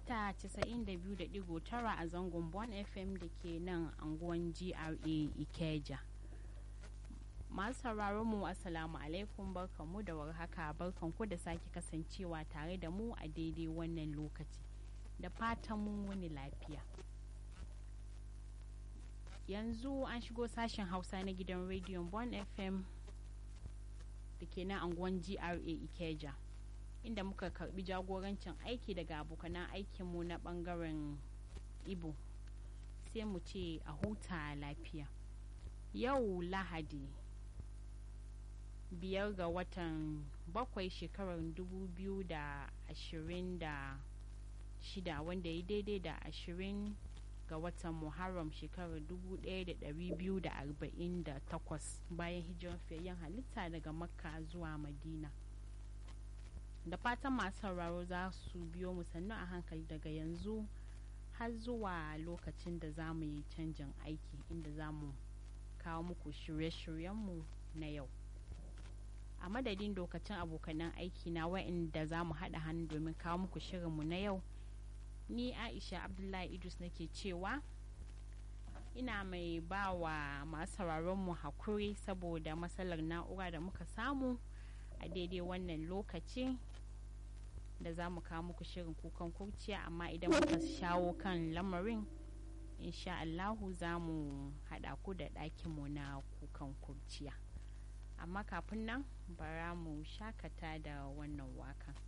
mita 92.9 a zangon Bon FM da ke nan anguwan GRA Ikeja. Masu sauraron mu Assalamu alaikum barkanmu da warhaka barkanku da sake kasancewa tare da mu a daidai wannan lokaci. Da fatan mun wani lafiya. Yanzu an shigo sashen Hausa na gidan rediyon Bon FM da ke nan anguwan GRA Ikeja. inda muka karbi jagorancin aiki daga abokanan aikinmu na bangaren ibo sai mu ce a huta lafiya yau lahadi biyar ga watan bakwai shekarar 2026 wanda ya daidai da ashirin ga watan muharram shekarar 1248 bayan hijirar fiyayyen halitta daga makka zuwa madina da fatan masu sauraro za su biyo mu sannu a hankali daga yanzu har zuwa lokacin da za mu yi canjin aiki inda za mu kawo muku shirye-shiryenmu na yau a madadin dokacin abokanan aiki na wa'inda za mu haɗa hannu domin kawo muku shirinmu na yau ni aisha abdullahi idris nake cewa ina mai ba wa masu sauraronmu hakuri saboda matsalar na'ura da muka samu a daidai wannan lokaci da za mu kawo muku shirin kukan kurciya amma idan muka shawo kan lamarin insha Allahu za mu haɗa ku da ɗakinmu na kukan kurciya amma kafin nan bara mu shakata da wannan wakan.